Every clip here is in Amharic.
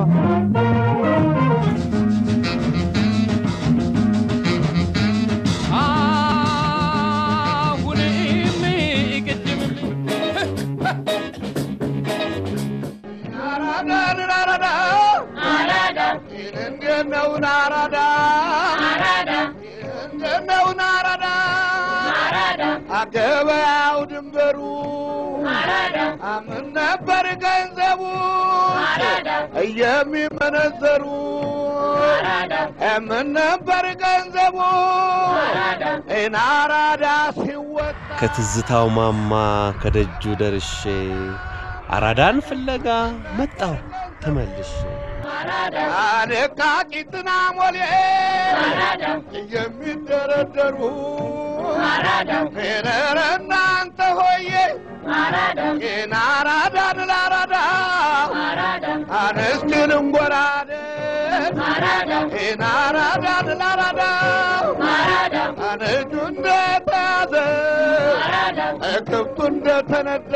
አሁንም ቅድምም አራዳን አራዳ እንዴት ነው አራዳ እንዴት ነው አራዳ አገበያው ድንበሩ አምን ነበር ገንዘቡ የሚመነዘሩ ምን ነበር ገንዘቡ አራዳ ሲወጣ ከትዝታው ማማ ከደጁ ደርሼ አራዳን ፍለጋ መጣሁ ተመልሼ አለቃቂትና ሞሌ የሚደረደሩ ፌረረ እናንተ ሆዬ ይህን አራዳን ላራዳ አንስቲ ልንጎራደን ይህን አራዳን ላራዳ አንጁ እንደተያዘ ክብቱ እንደተነዳ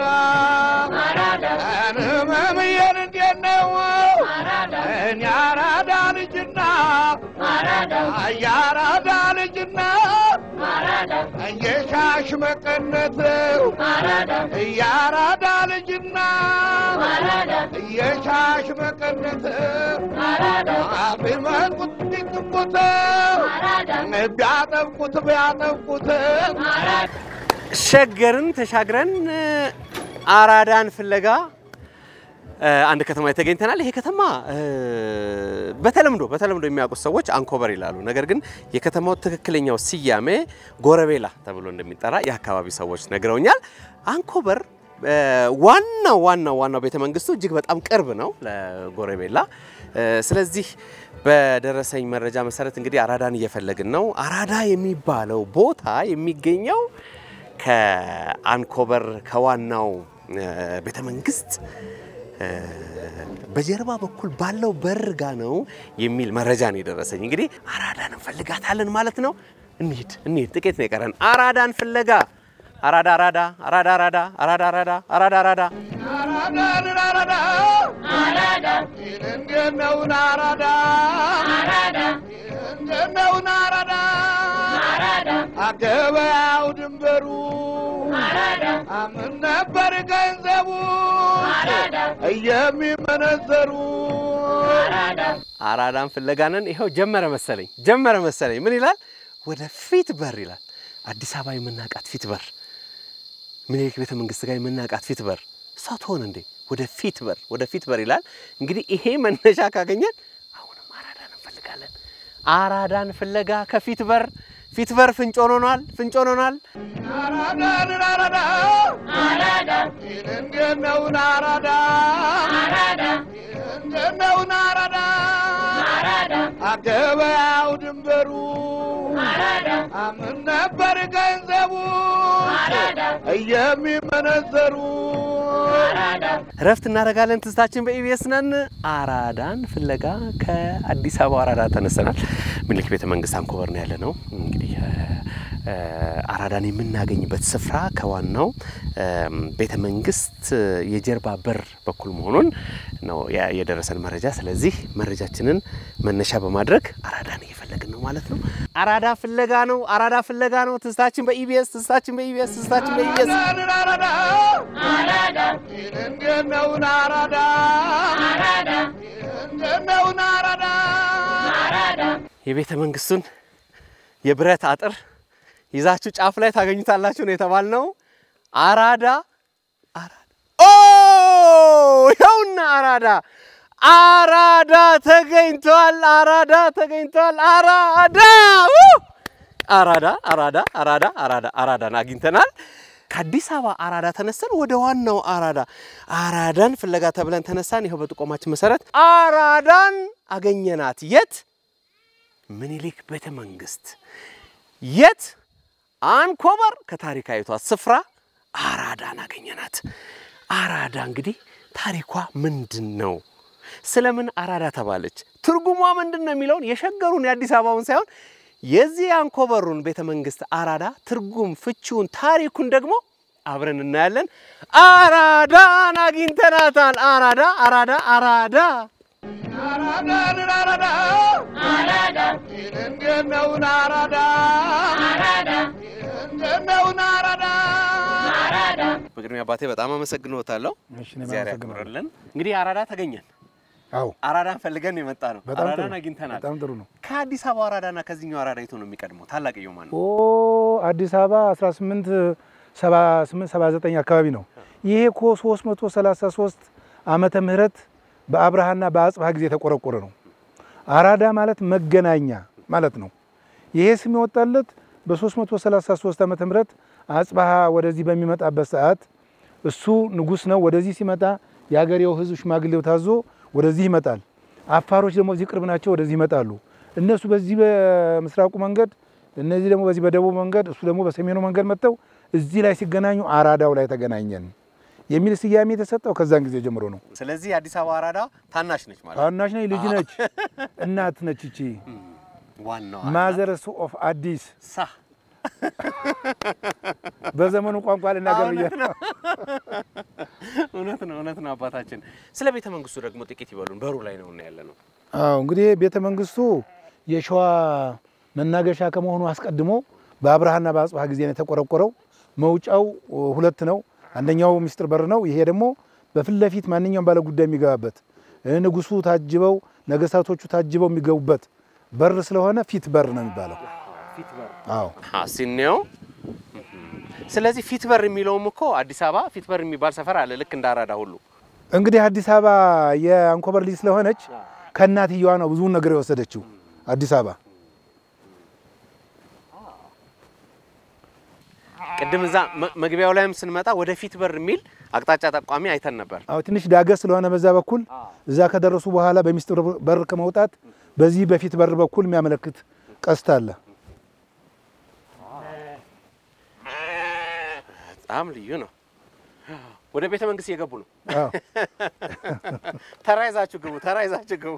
አንመምየን እንዴት ነው እኔ አራዳ ልጅና የአራዳ ልጅና የሻሽ መቀነት የአራዳ ልጅና የሻሽ መቀነት ቢመጡት ቢጥቁት ቢያጠብቁት ቢያጠብቁት ሸገርን ተሻግረን አራዳን ፍለጋ አንድ ከተማ ተገኝተናል። ይሄ ከተማ በተለምዶ በተለምዶ የሚያውቁት ሰዎች አንኮበር ይላሉ። ነገር ግን የከተማው ትክክለኛው ስያሜ ጎረቤላ ተብሎ እንደሚጠራ የአካባቢ ሰዎች ነግረውኛል። አንኮበር ዋናው ዋናው ዋናው ቤተ መንግስቱ እጅግ በጣም ቅርብ ነው ለጎረቤላ። ስለዚህ በደረሰኝ መረጃ መሰረት እንግዲህ አራዳን እየፈለግን ነው። አራዳ የሚባለው ቦታ የሚገኘው ከአንኮበር ከዋናው ቤተ መንግስት በጀርባ በኩል ባለው በር ጋ ነው የሚል መረጃ ነው የደረሰኝ። እንግዲህ አራዳን እንፈልጋታለን ማለት ነው። እንሂድ እንሂድ፣ ጥቂት ነው የቀረን። አራዳን ፍለጋ አራዳ አራዳ አራዳ አራዳ አራዳ አራዳ አራዳ አራዳ አራዳን አራዳ እንዴት ነው አራዳ እንዴት ነው አራዳ አገበያው ድንበሩ አምን ነበር ገንዘቡ የሚመነዘሩ አራዳን ፍለጋ ነን። ይኸው ጀመረ መሰለኝ ጀመረ መሰለኝ። ምን ይላል? ወደ ፊት በር ይላል። አዲስ አበባ የምናውቃት ፊት በር፣ ምኒልክ ቤተ መንግስት ጋር የምናውቃት ፊት በር እሷ ትሆን እንዴ? ወደ ፊት በር ወደ ፊት በር ይላል። እንግዲህ ይሄ መነሻ ካገኘን አሁንም አራዳን እንፈልጋለን። አራዳን ፍለጋ ከፊት በር ፊት በር ፍንጭ ሆኖናል፣ ፍንጭ ሆኖናል። አራዳን አራዳ እንዴት ነው አራዳ እንዴት ነው አራዳ አገበያው ድንበሩ አምን ነበር ገንዘቡ የሚመነዘሩ እረፍት እናደርጋለን። ትዝታችን በኢቢኤስ ነን። አራዳን ፍለጋ ከአዲስ አበባ አራዳ ተነስተናል። ምኒልክ ቤተ መንግስት አንኮበር ነው ያለ ነው። እንግዲህ አራዳን የምናገኝበት ስፍራ ከዋናው ቤተ መንግስት የጀርባ በር በኩል መሆኑን ነው የደረሰን መረጃ። ስለዚህ መረጃችንን መነሻ በማድረግ አራዳን እየፈለግን ነው ማለት ነው። አራዳ ፍለጋ ነው። አራዳ ፍለጋ ነው። ትዝታችን በኢቢኤስ ትዝታችን በኢቢኤስ ትዝታችን በኢቢኤስ አራዳን አራዳ እንዴት ነው አራዳ እንዴት ነው አራዳ የቤተ መንግስቱን የብረት አጥር ይዛችሁ ጫፍ ላይ ታገኙታላችሁ ነው የተባልነው። አራዳ አራዳ ኦ ይኸውና አራዳ አራዳ ተገኝቷል። አራዳ ተገኝቷል። አራዳ ው! አራዳ አራዳ አራዳ አራዳ አራዳን አግኝተናል። ከአዲስ አበባ አራዳ ተነስተን ወደ ዋናው አራዳ አራዳን ፍለጋ ተብለን ተነሳን። ይኸው በጥቆማችን መሰረት አራዳን አገኘናት። የት? ምኒልክ ቤተ መንግስት። የት? አንኮበር ከታሪካዊቷ ስፍራ አራዳን አገኘናት። አራዳ እንግዲህ ታሪኳ ምንድን ነው? ስለምን አራዳ ተባለች? ትርጉሟ ምንድን ነው የሚለውን የሸገሩን የአዲስ አበባውን ሳይሆን የዚህ የአንኮበሩን ቤተ መንግስት አራዳ ትርጉም፣ ፍቺውን፣ ታሪኩን ደግሞ አብረን እናያለን። አራዳን አግኝተናታል። አራዳ አራዳ አራዳ አራዳን አራዳ እንዴት ነው አራዳ እንዴት ነው አራዳ በቅድሚያ አባቴ በጣም አመሰግንዎታለሁ። እሺ፣ እኔም እግዚአብሔር አመሰግናለሁ። ያክብርልን። እንግዲህ አራዳ ተገኘን። አዎ አራዳን ፈልገን የመጣ ነው። በጣም ጥሩ አራዳን አግኝተናል። በጣም ጥሩ ነው። ከአዲስ አበባ አራዳና ከዚህኛው አራዳ የቱ ነው የሚቀድመው? ታላቅየው ማን ነው? ኦ አዲስ አበባ 1878 79 አካባቢ ነው። ይሄ እኮ 333 ዓመተ ምህረት በአብርሃና በአጽብሃ ጊዜ የተቆረቆረ ነው። አራዳ ማለት መገናኛ ማለት ነው። ይሄ ስም የወጣለት በ333 ዓመተ ምህረት አጽብሃ ወደዚህ በሚመጣበት ሰዓት እሱ ንጉስ ነው። ወደዚህ ሲመጣ የአገሬው ሕዝብ ሽማግሌው ታዞ ወደዚህ ይመጣል። አፋሮች ደግሞ እዚህ ቅርብ ናቸው፣ ወደዚህ ይመጣሉ። እነሱ በዚህ በምስራቁ መንገድ፣ እነዚህ ደግሞ በዚህ በደቡብ መንገድ፣ እሱ ደግሞ በሰሜኑ መንገድ መጥተው እዚህ ላይ ሲገናኙ አራዳው ላይ ተገናኘን የሚል ስያሜ የተሰጠው ከዛን ጊዜ ጀምሮ ነው። ስለዚህ የአዲስ አበባ አራዳ ታናሽ ነች ማለት ነው። ታናሽ ነች፣ ልጅ ነች፣ እናት ነች። እቺ ዋናዋ ማዘርስ ኦፍ አዲስ ሳ በዘመኑ ቋንቋ ልናገር ብዬ እውነት ነው እውነት ነው እውነት ነው አባታችን። ስለ ቤተ መንግስቱ ደግሞ ጥቂት ይበሉን። በሩ ላይ ነው ያለ ነው። አዎ እንግዲህ ቤተ መንግስቱ የሸዋ መናገሻ ከመሆኑ አስቀድሞ በአብርሃና በአጽብሃ ጊዜ ነው የተቆረቆረው። መውጫው ሁለት ነው። አንደኛው ሚስጥር በር ነው። ይሄ ደግሞ በፊት ለፊት ማንኛውም ባለ ጉዳይ የሚገባበት እ ንጉሱ ታጅበው ነገስታቶቹ ታጅበው የሚገቡበት በር ስለሆነ ፊት በር ነው የሚባለው። አዎ ሲኔው ስለዚህ ፊት በር የሚለውም እኮ አዲስ አበባ ፊት በር የሚባል ሰፈር አለ፣ ልክ እንደ አራዳ ሁሉ። እንግዲህ አዲስ አበባ የአንኮበር ልጅ ስለሆነች ከእናትየዋ ነው ብዙውን ነገር የወሰደችው አዲስ አበባ። ቅድም እዛ መ- መግቢያው ላይም ስንመጣ ወደ ፊት በር የሚል አቅጣጫ ጠቋሚ አይተን ነበር። አዎ ትንሽ ዳገት ስለሆነ በዛ በኩል እዛ ከደረሱ በኋላ በሚስጥር በር ከመውጣት በዚህ በፊት በር በኩል የሚያመለክት ቀስት አለ። በጣም ልዩ ነው። ወደ ቤተ መንግስት እየገቡ ነው። አዎ ተራ ይዛችሁ ግቡ፣ ተራ ይዛችሁ ግቡ።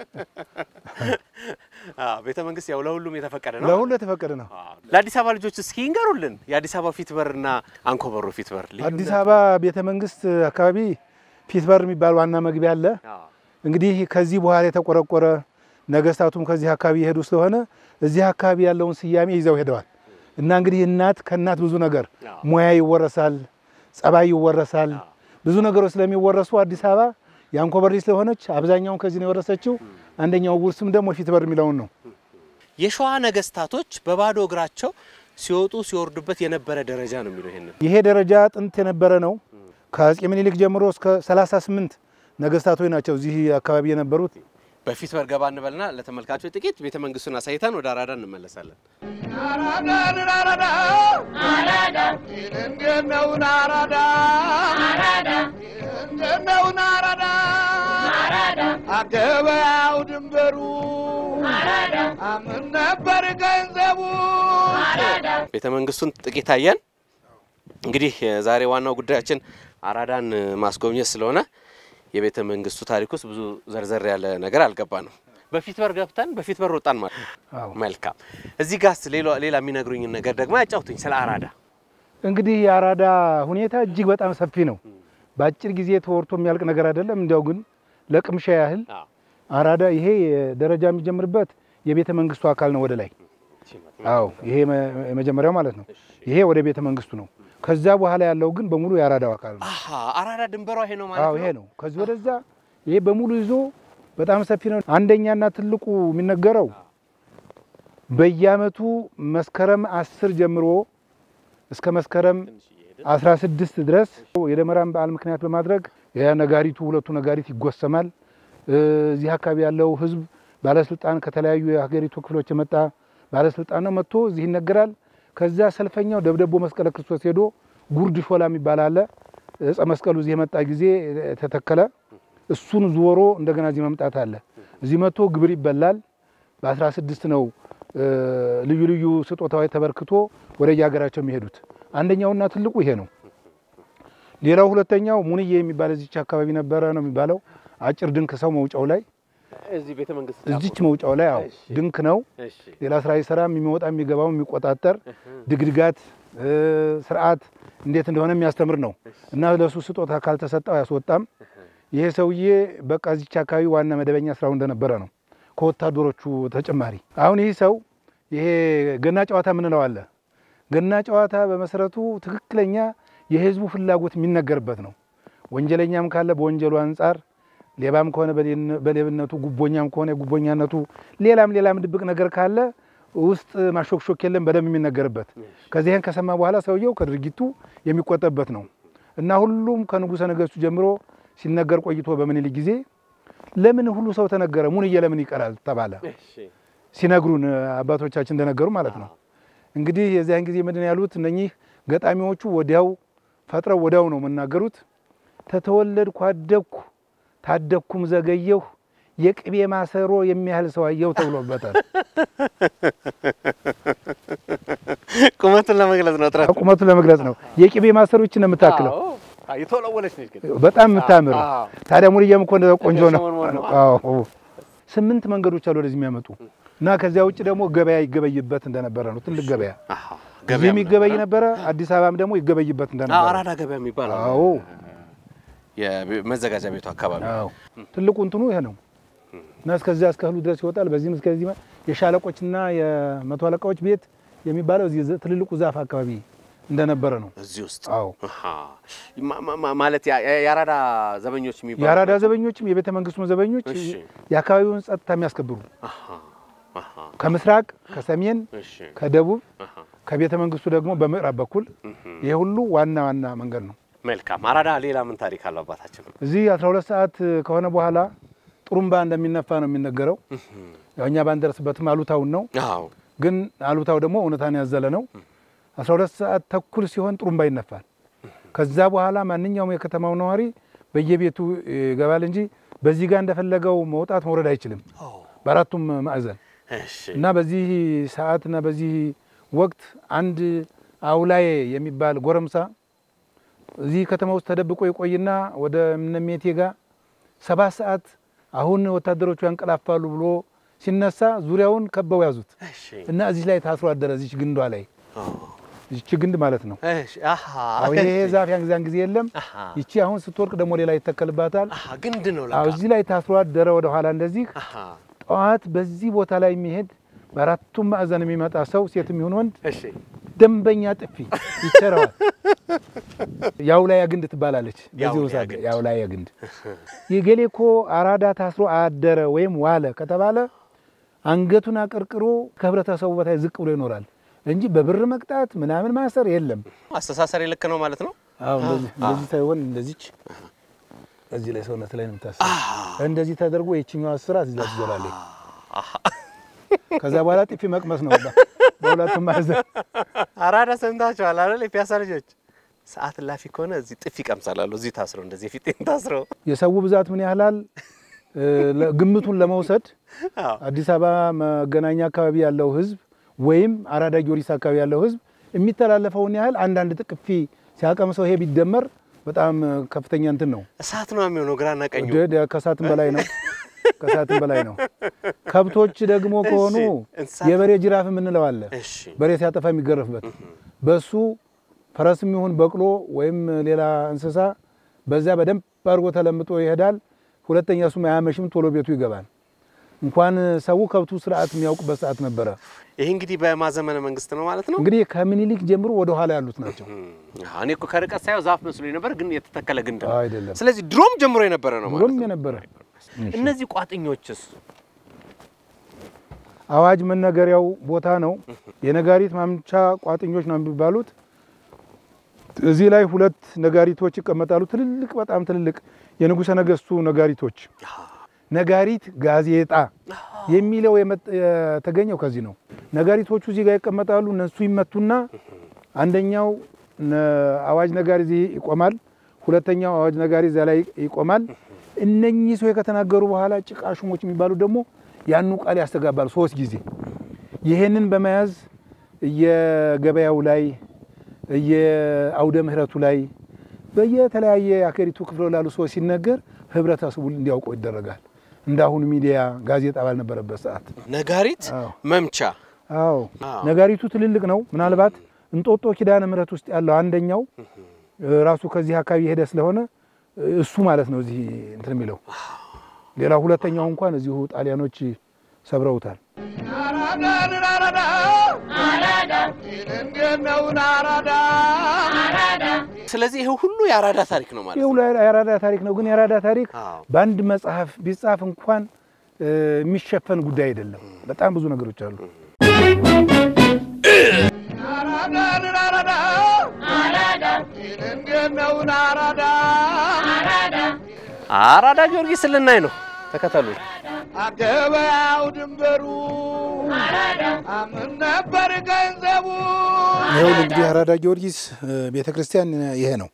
አዎ ቤተ መንግስት ያው ለሁሉም የተፈቀደ ነው። ለሁሉ የተፈቀደ ነው። አዎ። ለአዲስ አበባ ልጆች እስኪ ይንገሩልን የአዲስ አበባ ፊት በርና አንኮበሩ ፊት በር ልዩነት? አዲስ አበባ ቤተ መንግስት አካባቢ ፊት በር የሚባል ዋና መግቢያ አለ። አዎ። እንግዲህ ከዚህ በኋላ የተቆረቆረ ነገስታቱም ከዚህ አካባቢ የሄዱ ስለሆነ እዚህ አካባቢ ያለውን ስያሜ ይዘው ሄደዋል እና እንግዲህ እናት ከእናት ብዙ ነገር አዎ። ሙያ ይወረሳል፣ ጸባይ ይወረሳል። አዎ። ብዙ ነገሮች ስለሚወረሱ አዲስ አበባ የአንኮበር ልጅ ስለሆነች አብዛኛውን ከዚህ ነው የወረሰችው። አንደኛው ውርስም ደግሞ ፊት በር የሚለውን ነው። የሸዋ ነገስታቶች በባዶ እግራቸው ሲወጡ ሲወርዱበት የነበረ ደረጃ ነው የሚለው ይሄንን ይሄ ደረጃ ጥንት የነበረ ነው። ከአፄ ምኒልክ ጀምሮ እስከ 38 ነገስታቶች ናቸው እዚህ አካባቢ የነበሩት። በፊት በር ገባ እንበልና ለተመልካቾች ጥቂት ቤተ መንግስቱን አሳይተን ወደ አራዳ እንመለሳለን። አራዳን አራዳ እንዴት ነው አራዳ እንዴት ነው አራዳ አገበያው ድንበሩ አምን ነበር ገንዘቡ ቤተ መንግስቱን ጥቂት አየን። እንግዲህ የዛሬ ዋናው ጉዳያችን አራዳን ማስጎብኘት ስለሆነ የቤተ መንግስቱ ታሪክ ውስጥ ብዙ ዘርዘር ያለ ነገር አልገባንም። በፊት በር ገብተን በፊት በር ወጣን ማለት ነው። አዎ። መልካም። እዚህ ጋርስ ሌላ ሌላ የሚነግሩኝን ነገር ደግሞ ያጫውቱኝ ስለ አራዳ። እንግዲህ የአራዳ ሁኔታ እጅግ በጣም ሰፊ ነው። በአጭር ጊዜ ተወርቶ የሚያልቅ ነገር አይደለም። እንዲያው ግን ለቅምሻ ያህል አራዳ ይሄ ደረጃ የሚጀምርበት የቤተ መንግስቱ አካል ነው ወደ ላይ። አዎ ይሄ መ- የመጀመሪያው ማለት ነው። ይሄ ወደ ቤተ መንግስቱ ነው። ከዛ በኋላ ያለው ግን በሙሉ የአራዳው አካል ነው። አሀ አራዳ ድንበሯ ይሄ ነው ማለት አዎ ነው። ይሄ ነው። ከዚህ ወደዛ ይሄ በሙሉ ይዞ በጣም ሰፊ ነው። አንደኛና ትልቁ የሚነገረው በየአመቱ መስከረም አስር ጀምሮ እስከ መስከረም 16 ድረስ የደመራን በዓል ምክንያት በማድረግ የነጋሪቱ ሁለቱ ነጋሪት ይጎሰማል። እዚህ አካባቢ ያለው ህዝብ ባለስልጣን ከተለያዩ የሀገሪቱ ክፍሎች የመጣ ባለስልጣን ነው መጥቶ እዚህ ይነገራል። ከዛ ሰልፈኛው ደብደቦ መስቀለ ክርስቶስ ሄዶ ጉርድ ሾላ የሚባል አለ። እፀ መስቀሉ እዚህ የመጣ ጊዜ ተተከለ። እሱን ዞሮ እንደገና እዚህ መምጣት አለ። እዚህ መጥቶ ግብር ይበላል። በ16 ነው እ፣ ልዩ ልዩ ስጦታዎች ተበርክቶ ወደ የሀገራቸው የሚሄዱት። አንደኛውና ትልቁ ይሄ ነው። ሌላው ሁለተኛው ሙንዬ የሚባል እዚች አካባቢ ነበረ ነው የሚባለው። አጭር ድንክ ሰው መውጫው ላይ እዚህ ቤተ መንግስት እዚች መውጫው ላይ አዎ እሺ። ድንክ ነው። እሺ ሌላ ስራ ይሰራም የሚወጣ የሚገባው የሚቆጣጠር ድግድጋት እ፣ ስርዓት እንዴት እንደሆነ የሚያስተምር ነው እና ለሱ ስጦታ ካልተሰጠው አያስወጣም። ይሄ ሰውዬ በቃ እዚች አካባቢ ዋና መደበኛ ስራው እንደነበረ ነው ከወታደሮቹ ተጨማሪ። አሁን ይህ ሰው ይሄ ገና ጨዋታ የምንለው አለ። ገና ጨዋታ በመሰረቱ ትክክለኛ የህዝቡ ፍላጎት የሚነገርበት ነው። ወንጀለኛም ካለ በወንጀሉ አንጻር፣ ሌባም ከሆነ በሌብነቱ፣ ጉቦኛም ከሆነ የጉቦኛነቱ፣ ሌላም ሌላም ድብቅ ነገር ካለ ውስጥ ማሾክሾክ የለም በደንብ የሚነገርበት። ከዚህን ከሰማ በኋላ ሰውየው ከድርጊቱ የሚቆጠበት ነው እና ሁሉም ከንጉሠ ነገሥቱ ጀምሮ ሲነገር ቆይቶ በምኒልክ ጊዜ ለምን ሁሉ ሰው ተነገረ ሙንዬ ለምን ይቀራል ተባለ። ሲነግሩን አባቶቻችን እንደነገሩ ማለት ነው። እንግዲህ የዚያን ጊዜ ምንድን ያሉት እነኚህ ገጣሚዎቹ ወዲያው ፈጥረው ወዲያው ነው የምናገሩት። ተተወለድኩ አደግኩ ታደግኩም ዘገየሁ የቅቤ ማሰሮ የሚያህል ሰው አየሁ ተብሎበታል። ቁመቱን ለመግለጽ ነው ጥረት ቁመቱን ለመግለጽ ነው። የቅቤ ማሰሮ ይችን ነው የምታክለው የተወለወለች ነች ግን በጣም የምታምር አዎ። ታዲያ ሙልዬም እኮ እንደዛ ቆንጆ ነው። ሰሞን ነው። አዎ ስምንት መንገዶች አሉ ወደዚህ የሚያመጡ እና ከዚያ ውጭ ደግሞ ገበያ ይገበይበት እንደነበረ ነው። ትልቅ ገበያ አሃ፣ እዚህ ገበያም የሚገበይ ነበረ። ነበረ። አዲስ አበባም ደግሞ ይገበይበት አዎ፣ እንደነበረ አራዳ ገበያ የሚባል አለ። አዎ የመዘጋጃ ቤቱ አካባቢ አዎ ትልቁ እንትኑ ይሄ ነው እና እስከዚያ እስከ እህሉ ድረስ ይወጣል። በዚህም እስከዚህ ማ- የሻለቆችና የመቶ አለቃዎች ቤት የሚባለው እዚህ ዘ- ትልልቁ ዛፍ አካባቢ እንደነበረ ነው። እዚህ ውስጥ አዎ አሃ። ማ- ማ- ማ- ማለት ያ- ያ- የአራዳ ዘበኞች የሚባሉ የአራዳ ዘበኞችም የቤተ መንግስቱ ዘበኞች እሺ። የአካባቢውን ጸጥታ የሚያስከብሩ አሃ፣ አሃ፣ ከምስራቅ፣ ከሰሜን፣ እሺ፣ ከደቡብ አሃ፣ ከቤተ መንግስቱ ደግሞ በምዕራብ በኩል እህም። ይሄ ሁሉ ዋና ዋና መንገድ ነው። መልካም። አራዳ ሌላ ምን ታሪክ አለው አባታችን? እዚህ 12 ሰዓት ከሆነ በኋላ ጥሩምባ እንደሚነፋ ነው የሚነገረው። እህም። ያው እኛ ባንደርስበትም አሉታውን ነው፣ አዎ፣ ግን አሉታው ደግሞ እውነታን ያዘለ ነው። 12 ሰዓት ተኩል ሲሆን ጥሩምባ ይነፋል። ከዛ በኋላ ማንኛውም የከተማው ነዋሪ በየቤቱ ይገባል እንጂ በዚህ ጋር እንደፈለገው መውጣት መውረድ አይችልም፣ ኦ፣ በአራቱም ማዕዘን እሺ፣ እና በዚህ ሰዓት እና በዚህ ወቅት አንድ አውላዬ የሚባል ጎረምሳ እዚህ ከተማ ውስጥ ተደብቆ ይቆይና ወደ እነሜቴ ጋር ሰባት ሰዓት አሁን ወታደሮቹ ያንቀላፋሉ ብሎ ሲነሳ ዙሪያውን ከበው ያዙት እሺ፣ እና እዚህ ላይ ታስሮ አደረ። እዚች ግንዷ ላይ ኦ፣ ይቺ ግንድ ማለት ነው። እሺ፣ አሃ፣ አዎ ይሄ እሺ፣ ዛፍ ያን ጊዜያን ጊዜ የለም። አሃ፣ ይቺ አሁን ስትወርቅ ደግሞ ሌላ ይተከልባታል። አሃ፣ ግንድ ነው አዎ ለካ። እዚህ ላይ ታስሮ አደረ። ወደ ኋላ እንደዚህ አሃ፣ ጠዋት በዚህ ቦታ ላይ የሚሄድ በአራቱም ማዕዘን የሚመጣ ሰው ሴትም ይሁን ወንድ እሺ፣ ደንበኛ ጥፊ ይቸረዋል። የአውላያ ግንድ ትባላለች። በዚህ የአውላያ ውሳት ግንድ። የአውላያ ግንድ የገሌ እኮ አራዳ ታስሮ አደረ ወይም ዋለ ከተባለ አንገቱን አቀርቅሮ ከህብረተሰቡ በታይ ዝቅ ብሎ ይኖራል እንጂ በብር መቅጣት ምናምን ማሰር የለም። አስተሳሰሪ ልክ ነው ማለት ነው። አዎ እንደዚህ እንደዚህ ሳይሆን እንደዚች እዚህ ላይ ሰውነት ላይ ነው የምታስረው። እንደዚህ ተደርጎ የችኛዋ እስራት እዚህ ላይ ትዞላለች። አሃ፣ ከዛ በኋላ ጥፊ መቅመስ ነው በሁለቱም ማዕዘን። አራዳ ሰምታችኋል አይደል? የፒያሳ ልጆች ሰዓት ላፊ ከሆነ እዚህ ጥፊ ይቀምሳላሉ። እዚህ ታስረው እንደዚህ የፊቴን ታስረው የሰው ብዛት ምን ያህላል እ፣ ለ- ግምቱን ለመውሰድ አዎ፣ አዲስ አበባ መገናኛ አካባቢ ያለው ህዝብ ወይም አራዳ ጊዮርጊስ አካባቢ ያለው ህዝብ የሚተላለፈውን ያህል አንዳንድ ጥቅፊ ሲያቀምሰው ይሄ ቢደመር በጣም እ፣ ከፍተኛ እንትን ነው። እሳት ነው የሚሆነው ግራና ቀኙ። ደ- ደ- ከሳትም በላይ ነው። ከሳትም በላይ ነው። ከብቶች ደግሞ ከሆኑ እንስሳት- የበሬ ጅራፍ የምንለው አለ። እሺ፣ በሬ ሲያጠፋ የሚገረፍበት በሱ ፈረስም ይሁን በቅሎ ወይም ሌላ እንስሳ በዚያ በደንብ አድርጎ ተለምጦ ይሄዳል። ሁለተኛ እሱም አያመሽም፣ ቶሎ ቤቱ ይገባል። እንኳን ሰው ከብቱ ስርዓት የሚያውቅበት ሰዓት ነበረ። ይሄ እንግዲህ በማዘመነ መንግስት ነው ማለት ነው። እንግዲህ ከምኒልክ ጀምሮ ወደ ኋላ ያሉት ናቸው። አዎ፣ እኔ እኮ ከርቀት ሳየው ዛፍ መስሎኝ ነበር፣ ግን የተተከለ ግንድ ነው። አይደለም ስለዚህ ድሮም ጀምሮ የነበረ ነው ማለት ብሎም ነው። የነበረ እነዚህ ቋጥኞችስ አዋጅ መነገሪያው ቦታ ነው። የነጋሪት ማምቻ ቋጥኞች ነው የሚባሉት። እዚህ ላይ ሁለት ነጋሪቶች ይቀመጣሉ። ትልልቅ በጣም ትልልቅ የንጉሠ ነገሥቱ ነጋሪቶች። ነጋሪት ጋዜጣ የሚለው የመጥ- የተገኘው ከዚህ ነው። ነጋሪቶቹ እዚህ ጋር ይቀመጣሉ። እነሱ ይመቱና አንደኛው ነ- አዋጅ ነጋሪ እዚህ ይቆማል። ሁለተኛው አዋጅ ነጋሪ እዚያ ላይ ይቆማል። እነኚህ ሰው ከተናገሩ በኋላ ጭቃ ሹሞች የሚባሉ ደግሞ ያኑ ቃል ያስተጋባሉ ሶስት ጊዜ። ይህንን በመያዝ እየገበያው ላይ እየአውደ ምሕረቱ ላይ በየተለያየ የአገሪቱ ክፍል ላሉ ሰዎች ሲነገር ህብረተሰቡ እንዲያውቀው ይደረጋል። እንዳሁኑ ሚዲያ ጋዜጣ ባልነበረበት ሰዓት። ነጋሪት አዎ መምቻ አዎ አዎ። ነጋሪቱ ትልልቅ ነው። ምናልባት እንጦጦ ኪዳነ ምሕረት ውስጥ ያለው አንደኛው እ፣ ራሱ ከዚህ አካባቢ የሄደ ስለሆነ እሱ ማለት ነው እዚህ እንትን የሚለው ሌላ ሁለተኛው እንኳን እዚሁ ጣሊያኖች ሰብረውታል። አራዳን አራዳ እንዴት ነው አራዳ ስለዚህ ይሄ ሁሉ የአራዳ ታሪክ ነው ማለት ይህ ነው። ሁሉ የአራዳ ታሪክ ነው። ግን የአራዳ ታሪክ አዎ። በአንድ መጽሐፍ ቢጻፍ እንኳን እ፣ የሚሸፈን ጉዳይ አይደለም። በጣም ብዙ ነገሮች አሉ። አራዳን አራዳ እንዴት ነው አራዳ አራዳ ጊዮርጊስ ልናይ ነው። ተከተሉ። አገበያው ድንበሩ አምን ነበር ገንዘቡ ይኸውልህ እንግዲህ አራዳ ጊዮርጊስ ቤተ ክርስቲያን ይሄ ነው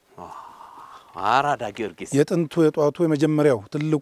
አራዳ ጊዮርጊስ የጥንቱ የጧቱ የመጀመሪያው ትልቁ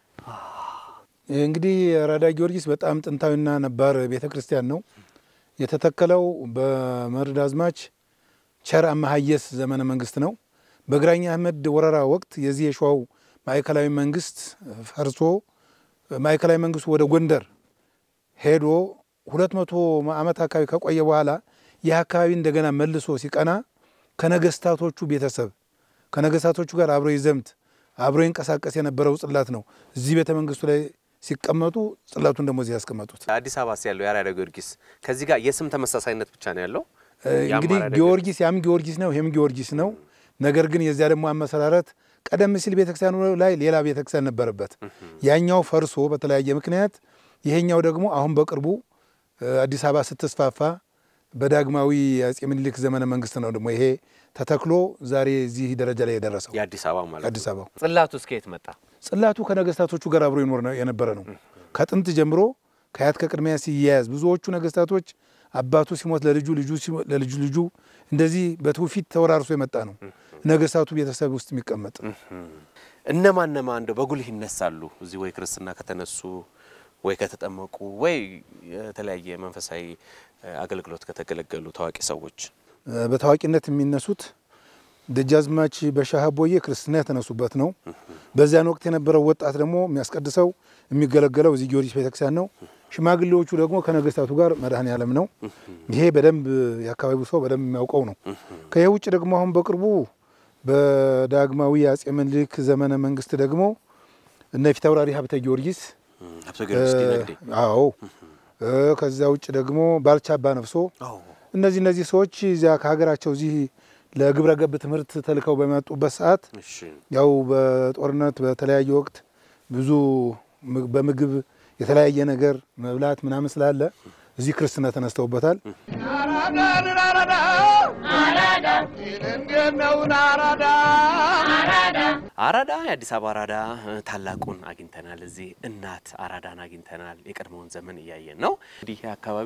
ይህ እንግዲህ አራዳ ጊዮርጊስ በጣም ጥንታዊና ነባር ቤተ ክርስቲያን ነው። የተተከለው በመርዳዝማች ቸር አመሀየስ ዘመነ መንግስት ነው። በግራኝ አህመድ ወረራ ወቅት የዚህ የሸዋው ማዕከላዊ መንግስት ፈርሶ ማዕከላዊ መንግስቱ ወደ ጎንደር ሄዶ ሁለት መቶ ዓመት አካባቢ ከቆየ በኋላ ይህ አካባቢ እንደገና መልሶ ሲቀና ከነገስታቶቹ ቤተሰብ ከነገስታቶቹ ጋር አብሮ ይዘምት አብሮ ይንቀሳቀስ የነበረው ጽላት ነው። እዚህ ቤተ መንግስቱ ላይ ሲቀመጡ ጽላቱን ደግሞ እዚህ ያስቀመጡት። አዲስ አበባ ያለው የአራዳ ጊዮርጊስ ከዚህ ጋር የስም ተመሳሳይነት ብቻ ነው ያለው። ያም እንግዲህ አራዳ ጊዮርጊስ ያም ጊዮርጊስ ነው፣ ይህም ጊዮርጊስ ነው። ነገር ግን የዚያ ደግሞ አመሰራረት ቀደም ሲል ቤተክርስቲያኑ ላይ ሌላ ቤተክርስቲያን ነበረበት። ያኛው ፈርሶ በተለያየ ምክንያት ይሄኛው ደግሞ አሁን በቅርቡ እ፣ አዲስ አበባ ስትስፋፋ በዳግማዊ አጼ ምኒልክ ዘመነ መንግስት ነው ደግሞ ይሄ ተተክሎ ዛሬ እዚህ ደረጃ ላይ የደረሰው የአዲስ አበባ ማለት አዲስ አበባው። ጽላቱ እስከ የት መጣ? ጽላቱ ከነገስታቶቹ ጋር አብሮ ይኖር ነው የነበረ ነው። ከጥንት ጀምሮ ከአያት ከቅድሚያ ሲያያዝ ብዙዎቹ ነገስታቶች አባቱ ሲሞት ለልጁ ልጁ ሲሞት ለልጁ ልጁ እንደዚህ በትውፊት ተወራርሶ የመጣ ነው። ነገስታቱ ቤተሰብ ውስጥ የሚቀመጥ እነማን እነማን እንደው በጉልህ ይነሳሉ እዚህ ወይ ክርስትና ከተነሱ ወይ ከተጠመቁ ወይ የተለያየ መንፈሳዊ እ፣ አገልግሎት ከተገለገሉ ታዋቂ ሰዎች እ፣ በታዋቂነት የሚነሱት ደጃዝማች በሻህ አቦዬ ክርስትና የተነሱበት ነው። በዚያን ወቅት የነበረው ወጣት ደግሞ የሚያስቀድሰው የሚገለገለው እዚህ ጊዮርጊስ ቤተክርስቲያን ነው። ሽማግሌዎቹ ደግሞ ከነገስታቱ ጋር መድኃኔ ዓለም ነው። ይሄ በደንብ የአካባቢው ሰው በደንብ የሚያውቀው ነው። ከይህ ውጭ ደግሞ አሁን በቅርቡ በዳግማዊ አጼ ምኒልክ ዘመነ መንግስት ደግሞ እነ ፊታውራሪ ሀብተ ጊዮርጊስ ሀብተ ጊዮርጊስ ዲነግዴ አዎ እ፣ ከዚያ ውጭ ደግሞ ባልቻ አባ ነፍሶ እነዚህ እነዚህ ሰዎች እዚያ ከሀገራቸው እዚህ ለግብረ ገብ ትምህርት ተልከው በመጡበት ሰዓት እሺ ያው በጦርነት በተለያየ ወቅት ብዙ ም- በምግብ የተለያየ ነገር መብላት ምናምን ስላለ እዚህ ክርስትና ተነስተውበታል። አራዳን አራዳ እንዴት ነው አራዳ አራዳ የአዲስ አበባ አራዳ እ፣ ታላቁን አግኝተናል። እዚህ እናት አራዳን አግኝተናል። የቀድሞውን ዘመን እያየን ነው። እንግዲህ ይህ አካባቢ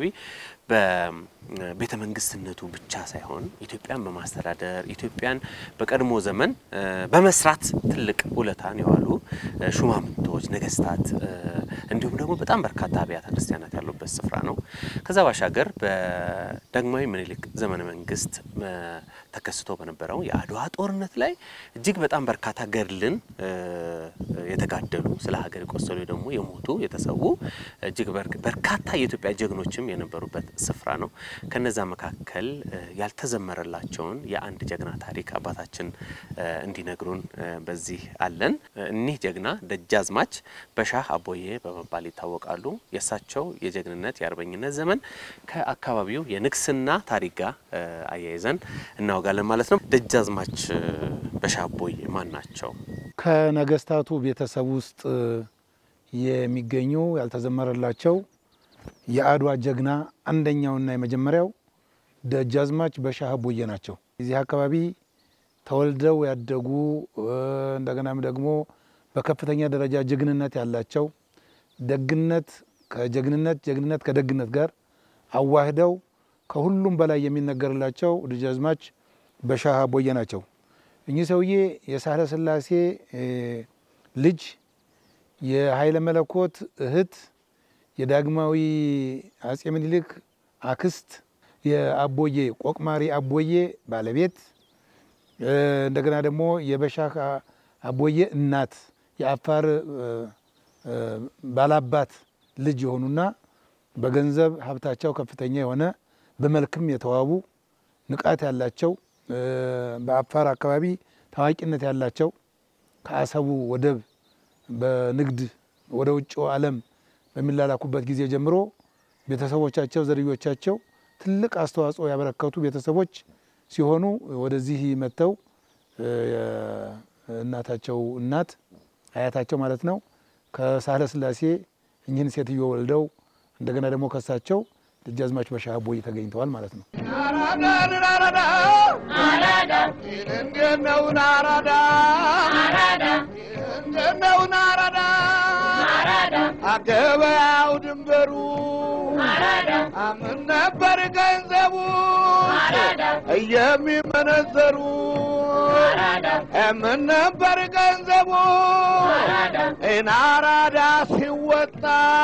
በቤተ መንግስትነቱ ብቻ ሳይሆን ኢትዮጵያን በማስተዳደር ኢትዮጵያን በቀድሞ ዘመን እ፣ በመስራት ትልቅ ውለታን የዋሉ እ፣ ሹማምንቶች፣ ነገስታት እ፣ እንዲሁም ደግሞ በጣም በርካታ አብያተ ክርስቲያናት ያሉበት ስፍራ ነው። ከዛ ባሻገር በዳግማዊ ምኒልክ ዘመነ መንግስት እ፣ ተከስቶ በነበረው የአድዋ ጦርነት ላይ እጅግ በጣም በርካታ ገድልን እ፣ የተጋደሉ ስለ ሀገር የቆሰሉ ደግሞ የሞቱ የተሰዉ እጅግ በር- በርካታ የኢትዮጵያ ጀግኖችም የነበሩበት ስፍራ ነው። ከነዛ መካከል እ፣ ያልተዘመረላቸውን የአንድ ጀግና ታሪክ አባታችን እ፣ እንዲነግሩን እ፣ በዚህ አለን። እ፣ እኒህ ጀግና ደጃዝማች በሻህ አቦዬ በመባል ይታወቃሉ። የእሳቸው የጀግንነት የአርበኝነት ዘመን ከአካባቢው የንግስና ታሪክ ጋር እ፣ አያይዘን እናወጋለን ማለት ነው። ደጃዝማች እ፣ በሻህ አቦዬ ማን ናቸው? ከነገስታቱ ቤተሰብ ውስጥ የሚገኙ ያልተዘመረላቸው የአድዋ ጀግና አንደኛውና የመጀመሪያው ደጃዝማች በሻህ አቦዬ ናቸው። እዚህ አካባቢ ተወልደው ያደጉ እ፣ እንደገናም ደግሞ በከፍተኛ ደረጃ ጀግንነት ያላቸው ደግነት ከጀግንነት ጀግንነት ከደግነት ጋር አዋህደው ከሁሉም በላይ የሚነገርላቸው ደጃዝማች በሻህ አቦዬ ናቸው። እኚህ ሰውዬ የሳህለ ሥላሴ እ፣ ልጅ የኃይለ መለኮት እህት የዳግማዊ አጼ ምኒልክ አክስት የአቦዬ ቆቅማሪ አቦዬ ባለቤት እ፣ እንደገና ደግሞ የበሻህ አቦዬ እናት የአፋር እ፣ እ፣ ባላባት ልጅ የሆኑና በገንዘብ ሀብታቸው ከፍተኛ የሆነ በመልክም የተዋቡ ንቃት ያላቸው እ፣ በአፋር አካባቢ ታዋቂነት ያላቸው ከአሰቡ ወደብ በንግድ ወደ ውጭው ዓለም በሚላላኩበት ጊዜ ጀምሮ ቤተሰቦቻቸው፣ ዘርዮቻቸው ትልቅ አስተዋጽኦ ያበረከቱ ቤተሰቦች ሲሆኑ ወደዚህ መጥተው እናታቸው እናት አያታቸው ማለት ነው ከሳህለ ስላሴ እኚህን ሴትዮ ወልደው እንደገና ደግሞ ከሳቸው ደጃዝማች በሻህ አቦይ ተገኝተዋል ማለት ነው። አራዳን አራዳ አራዳ እንዴት ነው አራዳ አራዳ እንዴት ነው አራዳ አራዳ አገበያው ድንበሩ አራዳ አምን ነበር ገንዘቡ አራዳ የሚመነዘሩ አራዳ ምን ነበር ገንዘቡ አራዳ ሲወጣ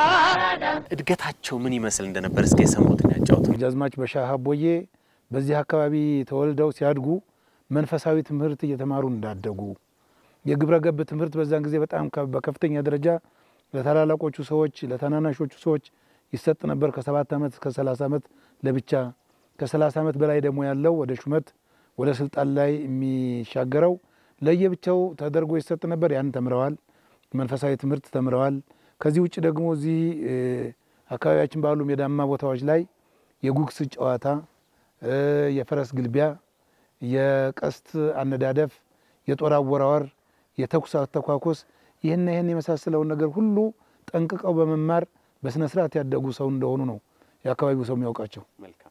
እድገታቸው ምን ይመስል እንደነበር እስከ የሰሙትን ያጫውቱ። ደጃዝማች በሻህ አቦዬ በዚህ አካባቢ ተወልደው ሲያድጉ መንፈሳዊ ትምህርት እየተማሩ እንዳደጉ የግብረ ገብ ትምህርት በዛን ጊዜ በጣም ከ- በከፍተኛ ደረጃ ለታላላቆቹ ሰዎች ለታናናሾቹ ሰዎች ይሰጥ ነበር። ከሰባት ዓመት እስከ ሰላሳ ዓመት ለብቻ ከሰላሳ ዓመት በላይ ደግሞ ያለው ወደ ሹመት ወደ ስልጣን ላይ የሚሻገረው ለየብቻው ተደርጎ ይሰጥ ነበር። ያን ተምረዋል። መንፈሳዊ ትምህርት ተምረዋል። ከዚህ ውጭ ደግሞ እዚህ እ፣ አካባቢያችን ባሉ ሜዳማ ቦታዎች ላይ የጉግስ ጨዋታ እ፣ የፈረስ ግልቢያ፣ የቀስት አነዳደፍ፣ የጦር አወራወር፣ የተኩስ አተኳኮስ ይህን ይህን የመሳሰለውን ነገር ሁሉ ጠንቅቀው በመማር በስነ ስርዓት ያደጉ ሰው እንደሆኑ ነው የአካባቢው ሰው የሚያውቃቸው።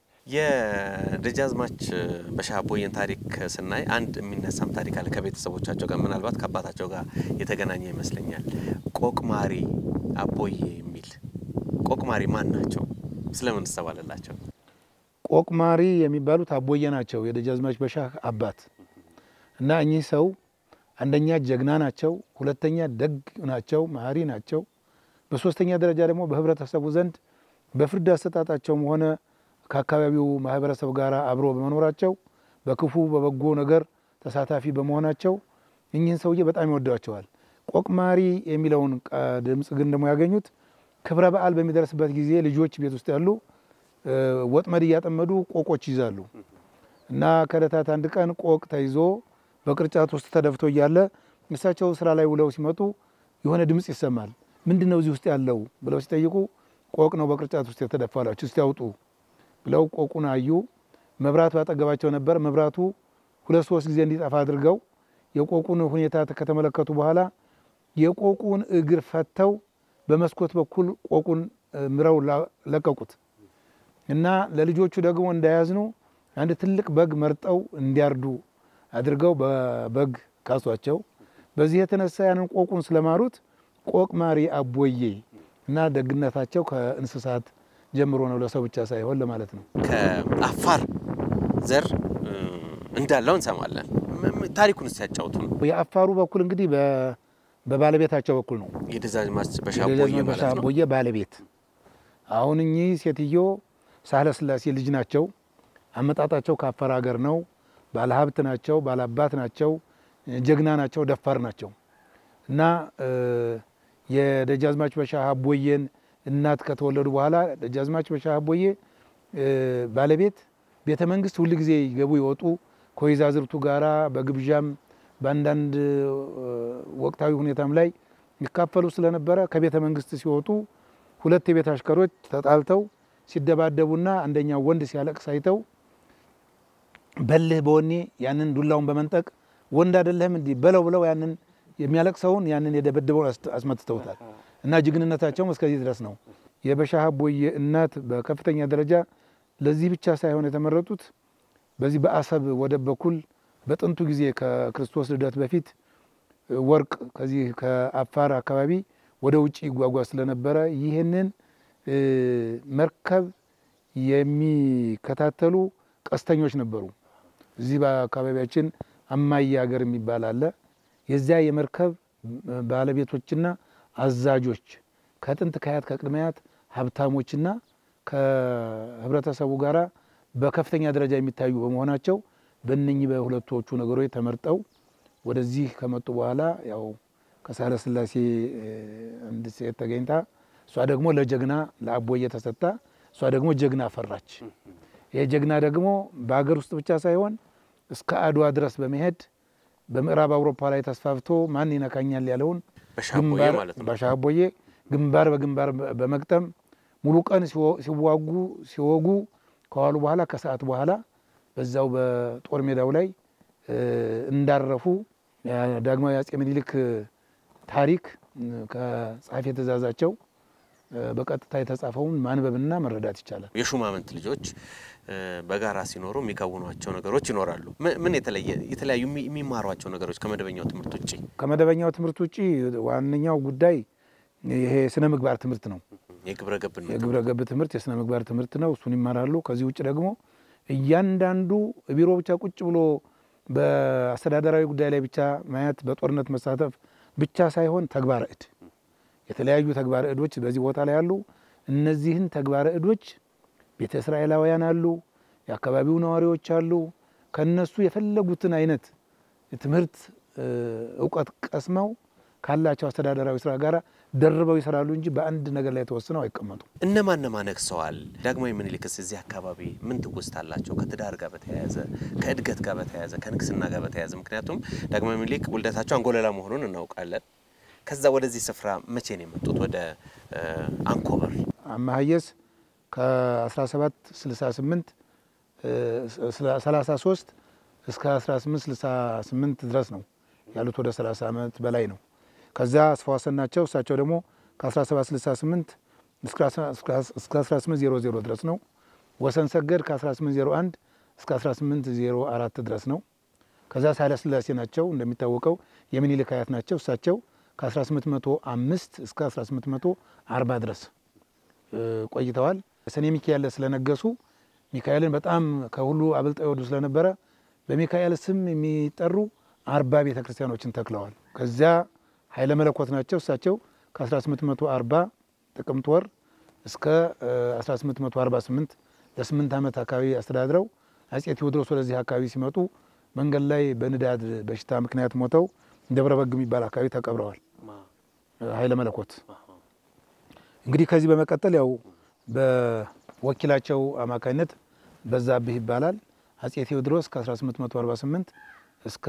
የደጃዝማች በሻህ አቦዬን ታሪክ ስናይ አንድ የሚነሳም ታሪክ አለ ከቤተሰቦቻቸው ጋር ምናልባት ከአባታቸው ጋር የተገናኘ ይመስለኛል። ቆቅማሪ አቦዬ የሚል ቆቅማሪ ማን ናቸው? ስለምን ትሰባለላቸው? ቆቅማሪ የሚባሉት አቦዬ ናቸው፣ የደጃዝማች በሻህ አባት እና እኚህ ሰው አንደኛ ጀግና ናቸው፣ ሁለተኛ ደግ ናቸው፣ መሀሪ ናቸው። በሶስተኛ ደረጃ ደግሞ በህብረተሰቡ ዘንድ በፍርድ አሰጣጣቸውም ሆነ ከአካባቢው ማህበረሰብ ጋር አብሮ በመኖራቸው በክፉ በበጎ ነገር ተሳታፊ በመሆናቸው እኚህን ሰውዬ በጣም ይወዷቸዋል። ቆቅማሪ የሚለውን ቃ- ድምፅ ግን ደግሞ ያገኙት ክብረ በዓል በሚደርስበት ጊዜ ልጆች ቤት ውስጥ ያሉ እ፣ ወጥመድ እያጠመዱ ቆቆች ይዛሉ እና ከዕለታት አንድ ቀን ቆቅ ተይዞ በቅርጫት ውስጥ ተደፍቶ እያለ እሳቸው ስራ ላይ ውለው ሲመጡ የሆነ ድምፅ ይሰማል። ምንድን ነው እዚህ ውስጥ ያለው ብለው ሲጠይቁ ቆቅ ነው በቅርጫት ውስጥ የተደፋላችሁ፣ እስቲ ያውጡ ብለው ቆቁን አዩ። መብራት ባጠገባቸው ነበር። መብራቱ ሁለት ሶስት ጊዜ እንዲጠፋ አድርገው የቆቁን ሁኔታ ከተመለከቱ በኋላ የቆቁን እግር ፈተው በመስኮት በኩል ቆቁን እ፣ ምረው ላ- ለቀቁት እና ለልጆቹ ደግሞ እንዳያዝኑ አንድ ትልቅ በግ መርጠው እንዲያርዱ አድርገው በበግ ካሷቸው። በዚህ የተነሳ ያንን ቆቁን ስለማሩት ቆቅ ማሪ አቦዬ እና ደግነታቸው ከእንስሳት ጀምሮ ነው፣ ለሰው ብቻ ሳይሆን ለማለት ነው። ከአፋር ዘር እ፣ እንዳለው እንሰማለን። ም- ም- ታሪኩን ሲያጫውቱ ነው የአፋሩ በኩል እንግዲህ በ- በባለቤታቸው በኩል ነው የደጃዝማች በሻህ አቦዬ የደጃዝማች ማለት በሻህ ነው። አቦዬ ባለቤት። አሁን እኚህ ሴትዮ ሳህለ ስላሴ ልጅ ናቸው። አመጣጣቸው ከአፋር ሀገር ነው። ባለሀብት ናቸው፣ ባለአባት ናቸው፣ ጀግና ናቸው፣ ደፋር ናቸው እና እ፣ የደጃዝማች በሻህ አቦዬን እናት ከተወለዱ በኋላ ደጃዝማች በሻህ አቦዬ እ፣ ባለቤት ቤተ መንግስት ሁል ጊዜ ይገቡ ይወጡ ከወይዛዝርቱ ጋራ በግብዣም በአንዳንድ እ፣ ወቅታዊ ሁኔታም ላይ ይካፈሉ ስለነበረ ከቤተ መንግስት ሲወጡ ሁለት የቤት አሽከሮች ተጣልተው ሲደባደቡና አንደኛው ወንድ ሲያለቅስ አይተው በልህ በወኔ ያንን ዱላውን በመንጠቅ ወንድ አይደለህም እንዲህ በለው ብለው ያንን የሚያለቅሰውን ያንን የደበደበውን አስ- አስመትተውታል እና ጀግንነታቸውም እስከዚህ ድረስ ነው። የበሻህ አቦዬ እናት በከፍተኛ ደረጃ ለዚህ ብቻ ሳይሆን የተመረጡት በዚህ በአሰብ ወደብ በኩል በጥንቱ ጊዜ ከክርስቶስ ልደት በፊት ወርቅ ከዚህ ከአፋር አካባቢ ወደ ውጭ ይጓጓዝ ስለነበረ ይህንን እ፣ መርከብ የሚከታተሉ ቀስተኞች ነበሩ። እዚህ በአካባቢያችን አማዬ ሀገር የሚባል አለ። የዚያ የመርከብ ባለቤቶችና አዛዦች ከጥንት ከአያት ከቅድመ አያት ሀብታሞችና ከህብረተሰቡ ጋራ በከፍተኛ ደረጃ የሚታዩ በመሆናቸው በእነኚህ በሁለቶቹ ነገሮች ተመርጠው ወደዚህ ከመጡ በኋላ ያው ከሳህለ ስላሴ እ፣ አንድ ሴት ተገኝታ እሷ ደግሞ ለጀግና ለአቦዬ ተሰጣ። እሷ ደግሞ ጀግና አፈራች። ይሄ ጀግና ደግሞ በሀገር ውስጥ ብቻ ሳይሆን እስከ አድዋ ድረስ በመሄድ በምዕራብ አውሮፓ ላይ ተስፋፍቶ ማን ይነካኛል ያለውን በሻቦዬ ግንባር ማለት ነው። በሻቦዬ ግንባር በግንባር በመግጠም ሙሉ ቀን ሲወ- ሲዋጉ ሲወጉ ከዋሉ በኋላ ከሰዓት በኋላ በዛው በጦር ሜዳው ላይ እ፣ እንዳረፉ ያ- ዳግማዊ አጼ ምኒልክ ታሪክ እ፣ ከጸሐፌ ትእዛዛቸው እ፣ በቀጥታ የተጻፈውን ማንበብና መረዳት ይቻላል። የሹማምንት ልጆች እ፣ በጋራ ሲኖሩ የሚከውኗቸው ነገሮች ይኖራሉ። ምን- ምን የተለየ የተለያዩ የሚ- የሚማሯቸው ነገሮች ከመደበኛው ትምህርት ውጭ? ከመደበኛው ትምህርት ውጭ ዋነኛው ጉዳይ ይሄ ስነ ምግባር ትምህርት ነው። የግብረ ገብነት የግብረ ገብ ትምህርት የስነ ምግባር ትምህርት ነው። እሱን ይማራሉ። ከዚህ ውጭ ደግሞ እያንዳንዱ ቢሮ ብቻ ቁጭ ብሎ በአስተዳደራዊ ጉዳይ ላይ ብቻ ማየት፣ በጦርነት መሳተፍ ብቻ ሳይሆን ተግባረ እድ የተለያዩ ተግባረ እዶች በዚህ ቦታ ላይ አሉ። እነዚህን ተግባረ እዶች ቤተ እስራኤላውያን አሉ፣ የአካባቢው ነዋሪዎች አሉ። ከነሱ የፈለጉትን አይነት ትምህርት እ፣ እውቀት ቀስመው ካላቸው አስተዳደራዊ ስራ ጋር ደርበው ይሰራሉ እንጂ በአንድ ነገር ላይ ተወስነው አይቀመጡም። እነማን እነማን ነግሰዋል? ዳግማዊ ምኒልክስ እዚህ አካባቢ ምን ትውስት አላቸው? ከትዳር ጋር በተያያዘ ከእድገት ጋር በተያያዘ ከንግስና ጋር በተያያዘ ምክንያቱም ዳግማዊ ምኒልክ ውልደታቸው አንጎለላ መሆኑን እናውቃለን። ከዛ ወደዚህ ስፍራ መቼ ነው የመጡት? ወደ እ፣ አንኮበር አማሀየስ ከ1768 33 እስከ 1868 ድረስ ነው ያሉት። ወደ 30 ዓመት በላይ ነው። ከዚያ አስፋዋሰን ናቸው። እሳቸው ደግሞ ከ1768 እስከ 1800 ድረስ ነው። ወሰን ሰገድ ከ1801 እስከ 1804 ድረስ ነው። ከዛ ኃይለ ሥላሴ ናቸው። እንደሚታወቀው የሚኒልክ አያት ናቸው። እሳቸው ከ1805 እስከ 1840 ድረስ እ፣ ቆይተዋል። ሰኔ ሚካኤል ስለነገሱ ሚካኤልን በጣም ከሁሉ አብልጠው ይወዱ ስለነበረ በሚካኤል ስም የሚጠሩ አርባ ቤተ ክርስቲያኖችን ተክለዋል። ከዚያ ኃይለ መለኮት ናቸው። እሳቸው ከ1840 ጥቅምት ወር እስከ እ፣ 1848 ለስምንት ዓመት አካባቢ አስተዳድረው አጼ ቴዎድሮስ ወደዚህ አካባቢ ሲመጡ መንገድ ላይ በንዳድ በሽታ ምክንያት ሞተው ደብረ በግ የሚባል አካባቢ ተቀብረዋል። ኃይለ መለኮት እንግዲህ ከዚህ በመቀጠል ያው በወኪላቸው አማካኝነት በዛብህ ይባላል አጼ ቴዎድሮስ ከ1848 እስከ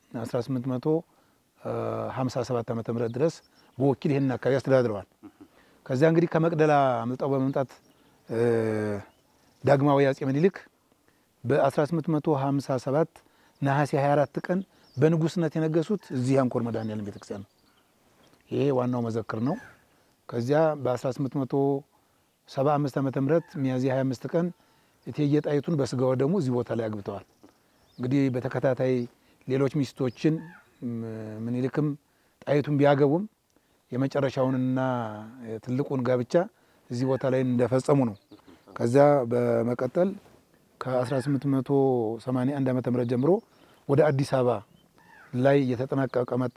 1857 ዓ ም ድረስ በወኪል ይህንን አካባቢ አስተዳድረዋል። ከዚያ እንግዲህ ከመቅደላ አምልጠው በመምጣት እ፣ ዳግማዊ አጼ ምኒልክ በ1857 ነሐሴ 24 ቀን በንጉስነት የነገሱት እዚህ አንኮር መድኃኔዓለም ቤተክርስቲያን ነው። ይሄ ዋናው መዘክር ነው። ከዚያ በ1875 ዓመተ ምህረት ሚያዝያ 25 ቀን እቴጌ ጣይቱን በስጋ ወደሙ እዚህ ቦታ ላይ አግብተዋል። እንግዲህ በተከታታይ ሌሎች ሚስቶችን ም- ምኒልክም ጣይቱን ቢያገቡም የመጨረሻውንና ትልቁን ጋብቻ እዚህ ቦታ ላይ እንደፈጸሙ ነው። ከዚያ በመቀጠል ከ1881 ዓመተ ምህረት ጀምሮ ወደ አዲስ አበባ ላይ እየተጠናቀቀ መጣ።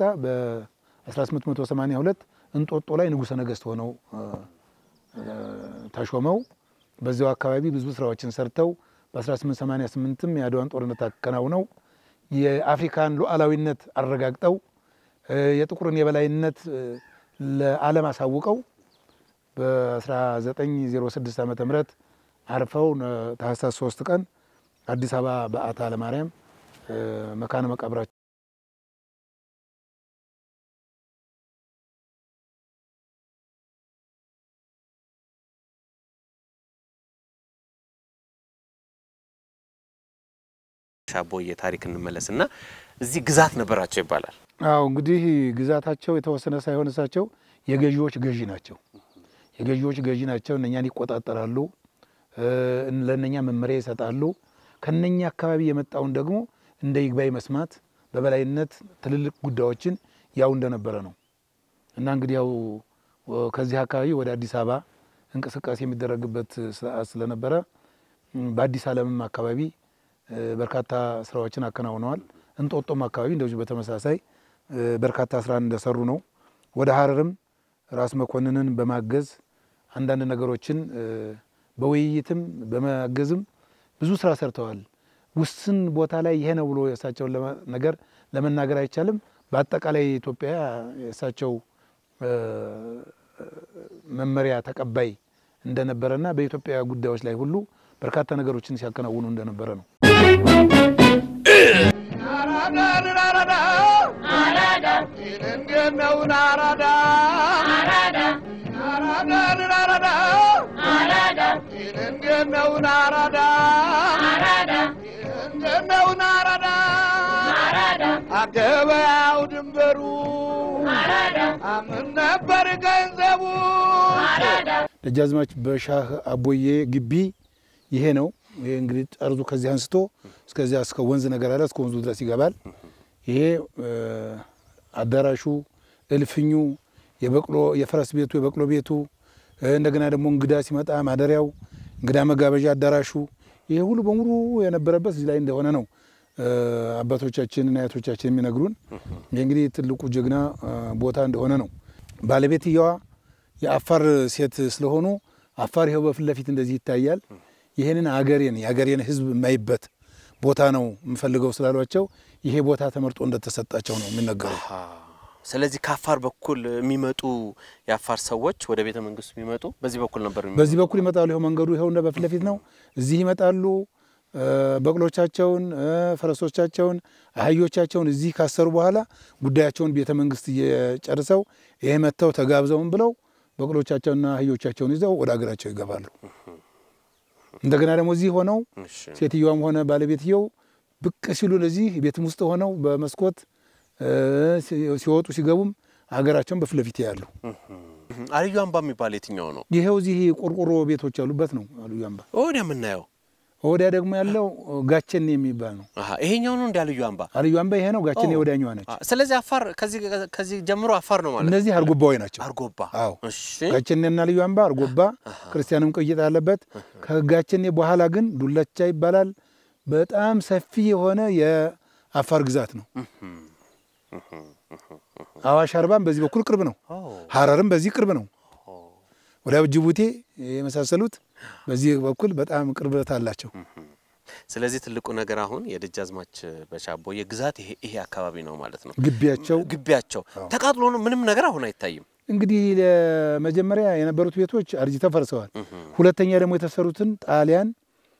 በ1882 እንጦጦ ላይ ንጉሠ ነገሥት ሆነው እ፣ እ፣ ተሾመው በዚያው አካባቢ ብዙ ስራዎችን ሰርተው በ1888ም የአድዋን ጦርነት አከናውነው የአፍሪካን ሉዓላዊነት አረጋግጠው እ፣ የጥቁርን የበላይነት እ፣ ለዓለም አሳውቀው በ1906 ዓመተ ምህረት አርፈው ነ- ታህሳስ 3 ቀን አዲስ አበባ በዓታ ለማርያም እ፣ መካነ መቃብራቸው ሻቦዬ ታሪክ እንመለስና እዚህ ግዛት ነበራቸው ይባላል። አዎ እንግዲህ ግዛታቸው የተወሰነ ሳይሆን እሳቸው የገዢዎች ገዢ ናቸው። የገዢዎች ገዢ ናቸው። እነኛን ይቆጣጠራሉ፣ እ፣ ለእነኛ መመሪያ ይሰጣሉ። ከነኛ አካባቢ የመጣውን ደግሞ እንደ ይግባይ መስማት በበላይነት ትልልቅ ጉዳዮችን ያው እንደነበረ ነው እና እንግዲህ ያው ወ- ከዚህ አካባቢ ወደ አዲስ አበባ እንቅስቃሴ የሚደረግበት ሰዓት ስለነበረ እም፣ በአዲስ ዓለምም አካባቢ እ፣ በርካታ ስራዎችን አከናውነዋል። እንጦጦም አካባቢ እንደዚሁ በተመሳሳይ እ፣ በርካታ ስራን እንደሰሩ ነው። ወደ ሀረርም ራስ መኮንንን በማገዝ አንዳንድ ነገሮችን እ፣ በውይይትም በማገዝም ብዙ ስራ ሰርተዋል። ውስን ቦታ ላይ ይሄ ነው ብሎ የእሳቸውን ለማ- ነገር ለመናገር አይቻልም። በአጠቃላይ ኢትዮጵያ የእሳቸው እ፣ መመሪያ ተቀባይ እንደነበረና በኢትዮጵያ ጉዳዮች ላይ ሁሉ በርካታ ነገሮችን ሲያከናውኑ እንደነበረ ነው። አራዳን አራዳ እንዴት ነው ናራዳ አራዳ ናራዳ እንዴት ነው ናራዳ እንዴት ነው ናራዳ አገበያው ድንበሩ አምን ነበር ገንዘቡ ደጃዝማች በሻህ አቦዬ ግቢ ይሄ ነው። ይሄ እንግዲህ ጠርዙ ከዚህ አንስቶ እስከዚያ እስከ ወንዝ ነገር አለ። እስከ ወንዙ ድረስ ይገባል። ይሄ እ፣ አዳራሹ፣ እልፍኙ፣ የበቅሎ የፈረስ ቤቱ፣ የበቅሎ ቤቱ እ፣ እንደገና ደግሞ እንግዳ ሲመጣ ማደሪያው፣ እንግዳ መጋበዣ አዳራሹ፣ ይሄ ሁሉ በሙሉ የነበረበት እዚህ ላይ እንደሆነ ነው እ፣ አባቶቻችንና አያቶቻችን የሚነግሩን። ይህ እንግዲህ ትልቁ ጀግና እ፣ ቦታ እንደሆነ ነው። ባለቤትየዋ የአፋር ሴት ስለሆኑ አፋር ይኸው በፊት ለፊት እንደዚህ ይታያል። ይህንን አገሬን የአገሬን ሕዝብ የማይበት ቦታ ነው የምፈልገው ስላሏቸው ይሄ ቦታ ተመርጦ እንደተሰጣቸው ነው የሚነገረው። አሃ። ስለዚህ ከአፋር በኩል የሚመጡ የአፋር ሰዎች ወደ ቤተ መንግስቱ የሚመጡ በዚህ በኩል ነበር የሚመጡ። በዚህ በኩል ይመጣሉ። ይኸው መንገዱ ይኸው እንደ በፊት ለፊት ነው። እዚህ ይመጣሉ። እ፣ በቅሎቻቸውን እ፣ ፈረሶቻቸውን፣ አህዮቻቸውን እዚህ ካሰሩ በኋላ ጉዳያቸውን ቤተ መንግስት እየጨርሰው ይሄ መጥተው ተጋብዘውን ብለው በቅሎቻቸውንና አህዮቻቸውን ይዘው ወደ ሀገራቸው ይገባሉ። እንደገና ደግሞ እዚህ ሆነው እሺ። ሴትዮዋም ሆነ ባለቤትየው ብቅ ሲሉ እዚህ ቤትም ውስጥ ሆነው በመስኮት እ፣ ሲ- ሲወጡ ሲገቡም ሀገራቸውን በፊት ለፊት ያሉ አልዩ አምባ የሚባል የትኛው ነው? ይኸው እዚህ ቆርቆሮ ቤቶች ያሉበት ነው አልዩ አምባ። ወዲያ የምናየው ወዲያ ደግሞ ያለው ጋቸኔ የሚባል ነው። አሃ፣ ይሄኛው ነው እንደ አልዩ አምባ። አልዩ አምባ ይሄ ነው። ጋቸኔ ኦ። ወዲያኛዋ ነች። አ፣ ስለዚህ አፋር ከዚህ ከዚህ ጀምሮ አፋር ነው ማለት እነዚህ አርጎባዎች ናቸው። አርጎባ። አዎ እሺ። ጋቸኔና ልዩ አምባ አርጎባ ክርስቲያንም ቅይጥ አለበት። ከጋቸኔ በኋላ ግን ዱለቻ ይባላል። በጣም ሰፊ የሆነ የአፋር ግዛት ነው። አዋሽ አርባም በዚህ በኩል ቅርብ ነው። ኦ፣ ሀረርም በዚህ ቅርብ ነው። ወዲያ ጅቡቴ የመሳሰሉት በዚህ በኩል በጣም ቅርበት አላቸው። ስለዚህ ትልቁ ነገር አሁን የደጃዝማች በሻቦ የግዛት ይሄ ይሄ አካባቢ ነው ማለት ነው። ግቢያቸው ግቢያቸው ተቃጥሎ ነው ምንም ነገር አሁን አይታይም። እንግዲህ ለመጀመሪያ የነበሩት ቤቶች አርጅተው ፈርሰዋል። ሁለተኛ ደግሞ የተሰሩትን ጣሊያን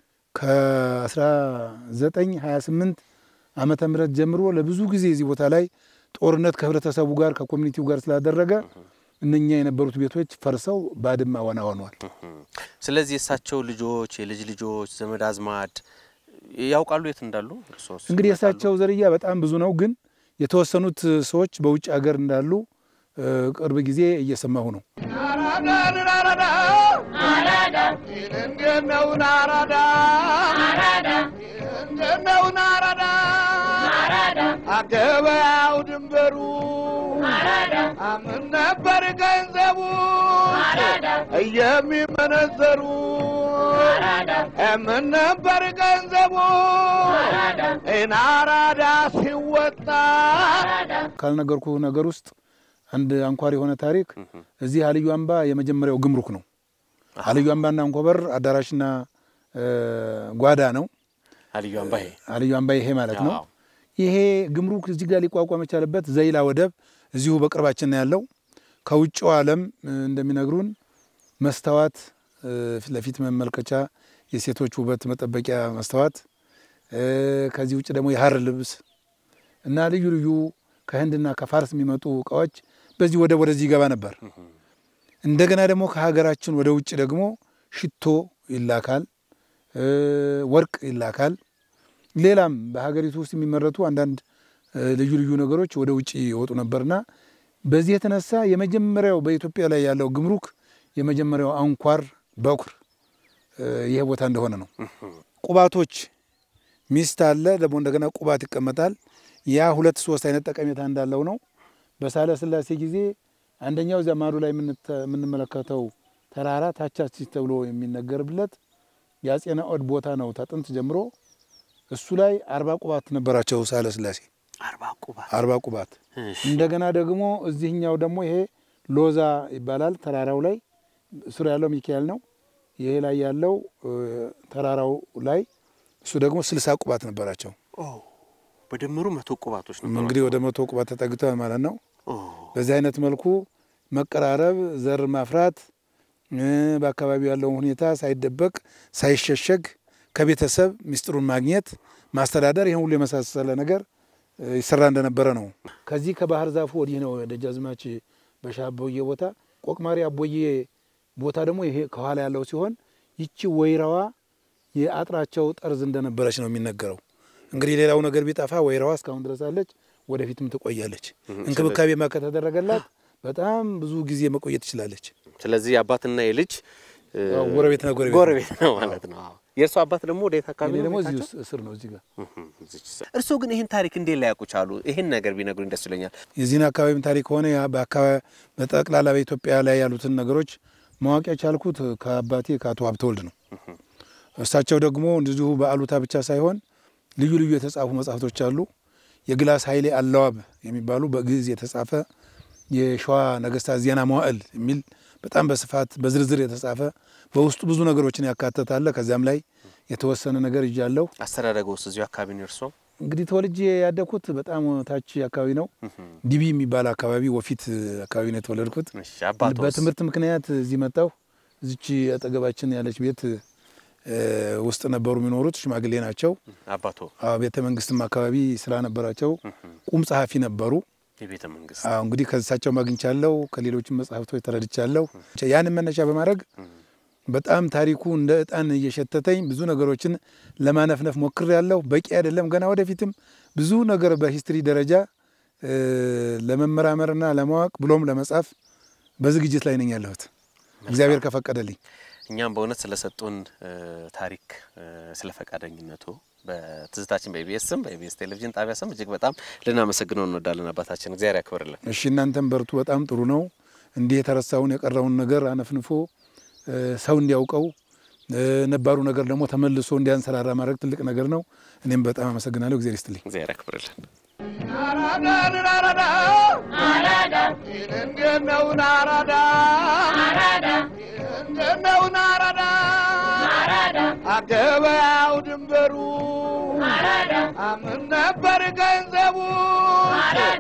ከ1928 ዓመተ ምህረት ጀምሮ ለብዙ ጊዜ እዚህ ቦታ ላይ ጦርነት ከህብረተሰቡ ጋር ከኮሚኒቲው ጋር ስላደረገ እነኛ የነበሩት ቤቶች ፈርሰው ባድማ ዋና ሆነዋል። ስለዚህ የእሳቸው ልጆች የልጅ ልጆች ዘመድ አዝማድ ያውቃሉ የት እንዳሉ? እርሶስ እንግዲህ ያውቃሉ? የእሳቸው ዝርያ በጣም ብዙ ነው፣ ግን የተወሰኑት ሰዎች በውጭ ሀገር እንዳሉ እ፣ ቅርብ ጊዜ እየሰማሁ ነው። ናራዳ ናራዳ እንዴት ነው ናራዳ እንዴት ነው ናራዳ አገበያው ድንበሩ አምን ነበር ገንዘቡ የሚመነዘሩ ምን ነበር ገንዘቡ ናራዳ ሲወጣ ካልነገርኩ ነገር ውስጥ አንድ አንኳር የሆነ ታሪክ እዚህ አልዩ አምባ የመጀመሪያው ግምሩክ ነው። አልዩ አምባና አንኮበር አዳራሽና እ፣ ጓዳ ነው። አልዩ አምባ ይሄ አልዩ አምባ ይሄ ማለት ነው። አዎ። ይሄ ግምሩክ እዚህ ጋር ሊቋቋም የቻለበት ዘይላ ወደብ እዚሁ በቅርባችን ነው ያለው። ከውጭው ዓለም እ፣ እንደሚነግሩን መስታወት እ፣ ፊት ለፊት መመልከቻ፣ የሴቶች ውበት መጠበቂያ መስታወት፣ እ፣ ከዚህ ውጭ ደግሞ የሀር ልብስ እና ልዩ ልዩ ከህንድና ከፋርስ የሚመጡ እቃዎች በዚህ ወደብ ወደዚህ ይገባ ነበር። እንደገና ደግሞ ከሀገራችን ወደ ውጭ ደግሞ ሽቶ ይላካል፣ እ፣ ወርቅ ይላካል። ሌላም በሀገሪቱ ውስጥ የሚመረቱ አንዳንድ እ፣ ልዩ ልዩ ነገሮች ወደ ውጭ ይወጡ ነበርና በዚህ የተነሳ የመጀመሪያው በኢትዮጵያ ላይ ያለው ግምሩክ የመጀመሪያው አንኳር በኩር እ፣ ይሄ ቦታ እንደሆነ ነው። ቁባቶች ሚስት አለ ደግሞ እንደገና ቁባት ይቀመጣል። ያ ሁለት ሶስት አይነት ጠቀሜታ እንዳለው ነው። በሳህለ ሥላሴ ጊዜ አንደኛው እዚያ ማዶ ላይ የምንተ- የምንመለከተው ተራራ ታቻሲስ ተብሎ የሚነገርለት የአጼ ናኦድ ቦታ ነው። ተጥንት ጀምሮ እሱ ላይ አርባ ቁባት ነበራቸው ሳህለ ሥላሴ አርባ ቁባት አርባ ቁባት። እሺ። እንደገና ደግሞ እዚህኛው ደግሞ ይሄ ሎዛ ይባላል። ተራራው ላይ ስሩ ያለው ሚካኤል ነው። ይሄ ላይ ያለው እ፣ ተራራው ላይ እሱ ደግሞ ስልሳ ቁባት ነበራቸው። ኦ በድምሩ መቶ ቁባቶች ነበሩ። እንግዲህ ወደ መቶ ቁባት ተጠግተዋል ማለት ነው። ኦ በዚህ አይነት መልኩ መቀራረብ፣ ዘር ማፍራት እ፣ በአካባቢው ያለውን ሁኔታ ሳይደበቅ ሳይሸሸግ ከቤተሰብ ሚስጥሩን ማግኘት ማስተዳደር፣ ይህን ሁሉ የመሳሰለ ነገር ይሰራ እንደነበረ ነው። ከዚህ ከባህር ዛፉ ወዲህ ነው ደጃዝማች በሻህ አቦዬ ቦታ። ቆቅማሪ አቦዬ ቦታ ደግሞ ይሄ ከኋላ ያለው ሲሆን ይቺ ወይራዋ የአጥራቸው ጠርዝ እንደነበረች ነው የሚነገረው። እንግዲህ ሌላው ነገር ቢጠፋ ወይራዋ እስካሁን ድረስ አለች፣ ወደፊትም ትቆያለች። እንክብካቤ ማ ከተደረገላት በጣም ብዙ ጊዜ መቆየት ትችላለች። ስለዚህ የአባትና የልጅ እ፣ አዎ፣ ጎረቤት ነው ጎረቤት ነው። ጎረቤት ነው ማለት ነው። አዎ። የእርሱ አባት ደግሞ ወዴት አካባቢ እኔ ነው ደግሞ እዚህ ቤታቸው? ስር ነው እዚህ ጋር እርስዎ ግን ይህን ታሪክ እንዴት ላያውቁ ቻሉ? ይህን ነገር ቢነግሩኝ ደስ ይለኛል። የዚህን አካባቢም ታሪክ ሆነ ያ በአካባቢ በጠቅላላ በኢትዮጵያ ላይ ያሉትን ነገሮች ማወቅ የቻልኩት ከአባቴ ከአቶ ሀብተወልድ ነው። እሳቸው ደግሞ እንደዚሁ በአሉታ ብቻ ሳይሆን ልዩ ልዩ የተጻፉ መጽሐፍቶች አሉ። የግላስ ኃይሌ አለዋብ የሚባሉ በግዕዝ የተጻፈ የሸዋ ነገስታት ዜና መዋዕል የሚል በጣም በስፋት በዝርዝር የተጻፈ በውስጡ ብዙ ነገሮችን ያካተታለ። ከዚያም ላይ የተወሰነ ነገር ይዣለሁ። አስተዳደገ ውስጥ እዚሁ አካባቢ ነው እርስዎ? እንግዲህ ተወልጄ ያደግኩት በጣም ታች አካባቢ ነው። ዲቢ የሚባል አካባቢ ወፊት አካባቢ ነው የተወለድኩት። እሺ፣ አባቶስ? በትምህርት ምክንያት እዚህ መጣሁ። እዚች አጠገባችን ያለች ቤት እ፣ ውስጥ ነበሩ የሚኖሩት። ሽማግሌ ናቸው። አባቶ አዎ፣ ቤተ መንግስትም አካባቢ ስራ ነበራቸው። ቁም ጸሐፊ ነበሩ። የቤተ መንግስት አዎ፣ እንግዲህ ከእሳቸው ማግኝቻለሁ። ከሌሎችም መጽሐፍቶች ተረድቻለሁ። ያንን መነሻ በማድረግ በጣም ታሪኩ እንደ እጣን እየሸተተኝ ብዙ ነገሮችን ለማነፍነፍ ሞክሬያለሁ። በቂ አይደለም፣ ገና ወደፊትም ብዙ ነገር በሂስትሪ ደረጃ እ፣ ለመመራመርና ለማወቅ ብሎም ለመጻፍ በዝግጅት ላይ ነኝ ያለሁት እግዚአብሔር ከፈቀደልኝ። እኛም በእውነት ስለሰጡን እ፣ ታሪክ እ፣ ስለ ፈቃደኝነቱ በትዝታችን በኢቢኤስ ስም በኢቢኤስ ቴሌቪዥን ጣቢያ ስም እጅግ በጣም ልናመሰግነው እንወዳለን። አባታችን እግዚአብሔር ያክብርልን። እሺ እናንተም በርቱ። በጣም ጥሩ ነው። እንዲህ የተረሳውን የቀረውን ነገር አነፍንፎ እ፣ ሰው እንዲያውቀው እ፣ ነባሩ ነገር ደግሞ ተመልሶ እንዲያንሰራራ ማድረግ ትልቅ ነገር ነው። እኔም በጣም አመሰግናለሁ። እግዚአብሔር ይስጥልኝ። እግዚአብሔር ያክብርልን። አራዳን አራዳ አራዳ እንዴት ነው አራዳ አራዳ እንዴት ነው አራዳ አራዳ አገበያው ድንበሩ አራዳ አምን ነበር ገንዘቡ አራዳ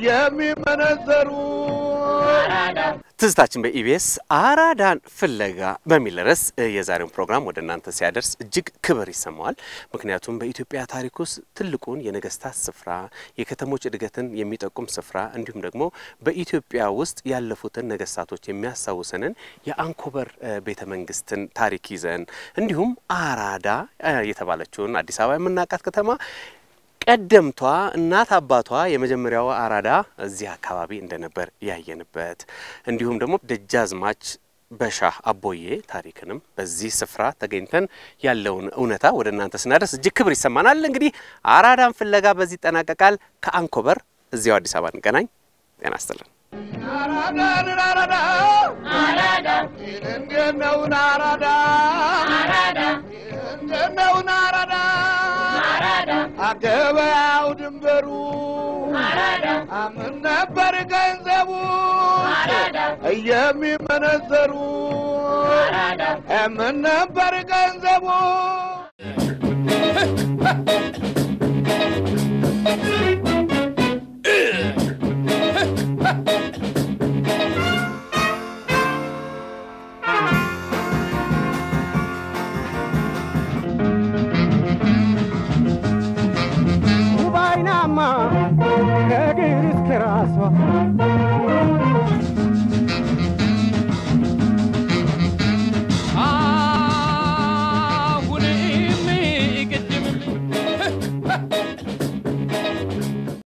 የሚመነዘሩ አራዳ ትዝታችን በኢቢኤስ አራዳን ፍለጋ በሚል ርዕስ እ፣ የዛሬውን ፕሮግራም ወደ እናንተ ሲያደርስ እጅግ ክብር ይሰማዋል። ምክንያቱም በኢትዮጵያ ታሪክ ውስጥ ትልቁን የነገስታት ስፍራ፣ የከተሞች እድገትን የሚጠቁም ስፍራ እንዲሁም ደግሞ በኢትዮጵያ ውስጥ ያለፉትን ነገስታቶች የሚያስታውሰንን የአንኮበር እ፣ ቤተ መንግስትን ታሪክ ይዘን እንዲሁም አራዳ እ፣ የተባለችውን አዲስ አበባ የምናውቃት ከተማ ቀደምቷ እናት አባቷ የመጀመሪያው አራዳ እዚህ አካባቢ እንደነበር ያየንበት እንዲሁም ደግሞ ደጃዝማች በሻህ አቦዬ ታሪክንም በዚህ ስፍራ ተገኝተን ያለውን እውነታ ወደ እናንተ ስናደርስ እጅግ ክብር ይሰማናል። እንግዲህ አራዳን ፍለጋ በዚህ ይጠናቀቃል። ከአንኮበር እዚያው አዲስ አበባ እንገናኝ። ጤና ይስጥልን። አራዳን አራዳ አራዳ እንዴት ነው አራዳ አራዳ እንዴት ነው አራዳ አራዳ አገበያው ድንበሩ አራዳ አምን ነበር ገንዘቡ አራዳ የሚመነዘሩ አራዳ አምን ነበር ገንዘቡ ውባይናማ ከእግር እስከ ራሷ